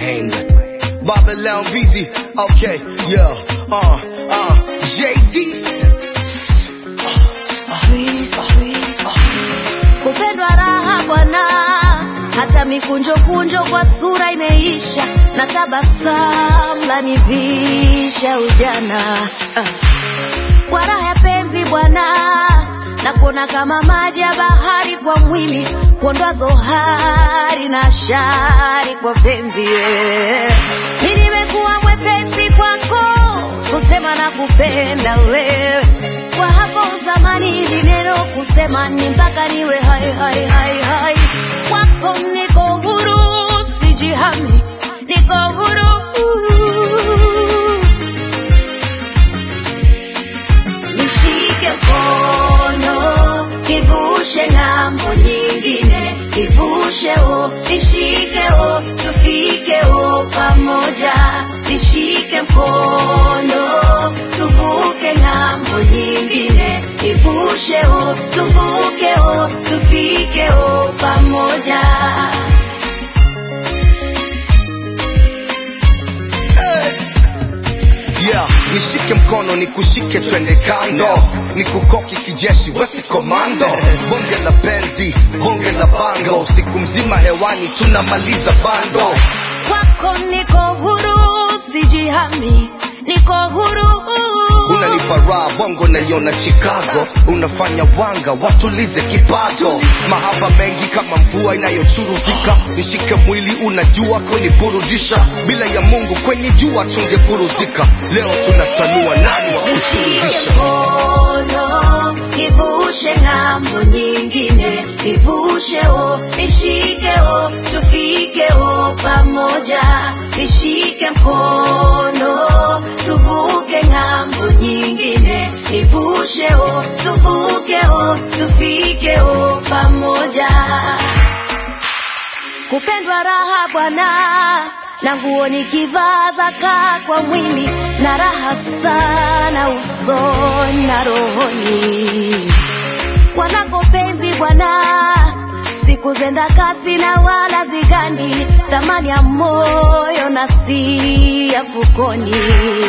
hand. Babylon busy, okay, yeah, uh, uh, JD. kupendwa raha bwana hata mikunjo kunjo kwa sura imeisha na tabasamu lanivisha ujana ah. kwa raha ya penzi bwana na kuona kama maji ya bahari kwa mwili kuondoa zohari na shari kwa penzi yeah. mi nimekuwa mwepesi kwako kusema na kupenda wewe kwa hapo zamani ili neno kusema ni mpaka niwe hai hai hai hai kwako niko huru sijihami niko huru nishike mkono nivushe ng'ambo nyingine nivushe o nishike o tufike o pamoja nishike mkono tuvuke ng'ambo nyingine nivushe o tuvuke o tufike o pamoja Yeah, nishike mkono nikushike twende kando nikukoki kijeshi wesi komando bonge la penzi bonge la bango siku mzima hewani tunamaliza bando kwako niko huru sijihami niko huru unanipa raha bongo naiona chicago unafanya wanga watulize kipato mahaba mengi kama mvua inayochuruzika nishike mwili unajua kuniburudisha bila ya mungu kwenye jua tungepuruzika leo tunatanua nani wa nishike kusurudisha mkono nivushe ng'ambo nyingine nivushe o nishike o tufike o pamoja nishike mkono tuvuke ng'ambo nyingine nivushe o tuvuke o tufike o pamoja kupendwa raha bwana na nguo nikivaa zaka kwa mwili na raha sana usoni na rohoni wanako penzi bwana siku zenda kasi na wala zigandi thamani ya moyo na si ya fukoni